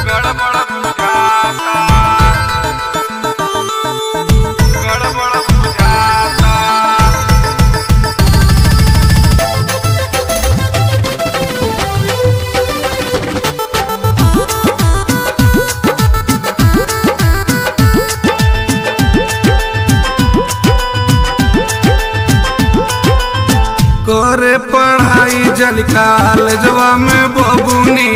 गड़बड़ बुझाता गड़बड़ बुझाता करे पढ़ाई जल कॉलेजवा में बबुनी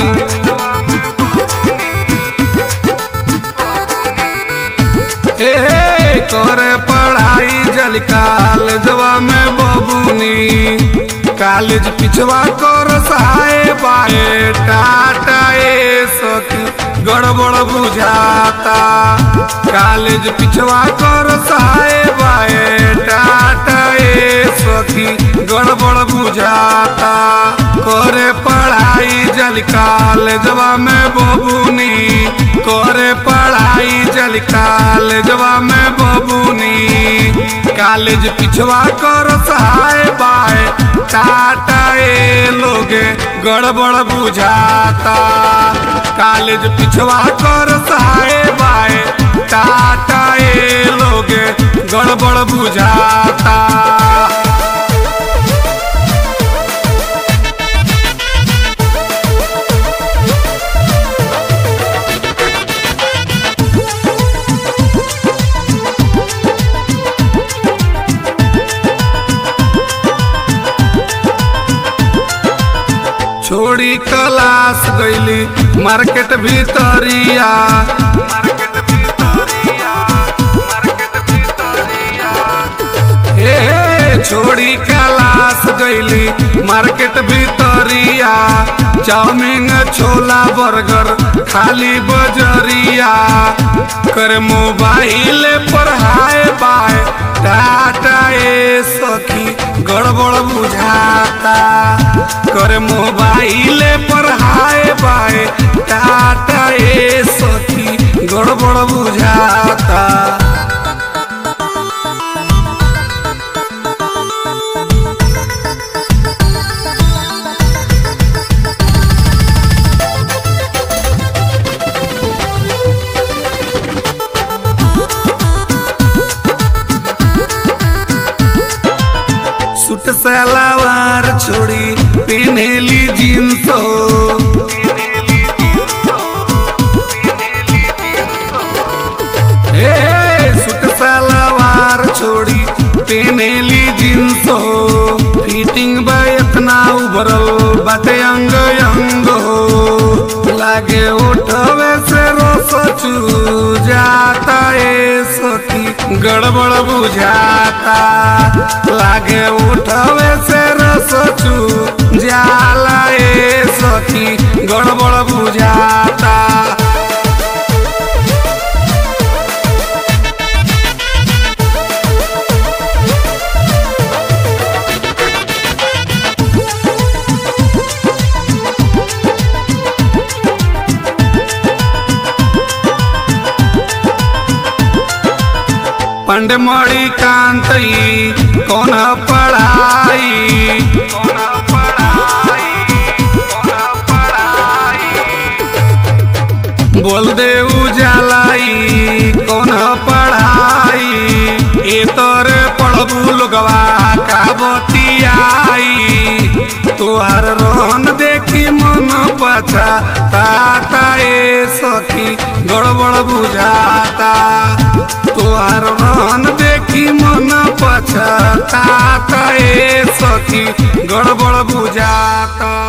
ए करे पढ़ाई जल कॉलेजवा में बबुनी कॉलेज पिछवा कर सहाय बाए टाटा ए सखी गड़बड़ बुझाता कॉलेज पिछवा कर सहाय बाए टाटा ए सखी गड़बड़ बुझाता करे पढ़ाई जल कॉलेजवा में बबुनी करे पढ़ाई जल कॉलेजवा में बबुनी कॉलेज पिछवा कर सहाय बाय टाटा ए लोगे गड़बड़ बुझाता कॉलेज पिछवा कर सहाय बाय टाटा ए लोगे गड़बड़ बुझाता छोड़ी क्लास गईली मार्केट भीतरिया मार्केट भीतरिया मार्केट भीतरिया ए छोड़ी क्लास गईली मार्केट भीतरिया चाउमीन छोला बर्गर खाली बजरिया कर मोबाइल पर हाय बाय टाटा ए सखी गड़बड़ बुझाता कर मोबाइल पर हाय बाय टाटा ए सखी गड़बड़ बुझाता सूट सलवार छोड़ी पहनेली जींस हो ए सूट सलवार छोड़ी पहनेली जींस हो फिटिंग बा इतना उभरल बाटे अंग अंग हो लागे उठवे से रोस चू जाता ए सखी गड़बड़ बुझाता लागे उठवे से रस चू जाला ए सखी गड़बड़ बुझाता पंड मणि कांतई कौन पढ़ाई कौन पढ़ाई कौन पढ़ाई बोल दे उजालाई कौन पढ़ाई ए तोरे पढ़बू लोगवा का बतियाई तोहर रोहन देखी मन पछा ताता ए सखी गड़बड़ बुझाता तोहर रोहन देखी मन पछा ताता ए सखी गड़बड़ बुझाता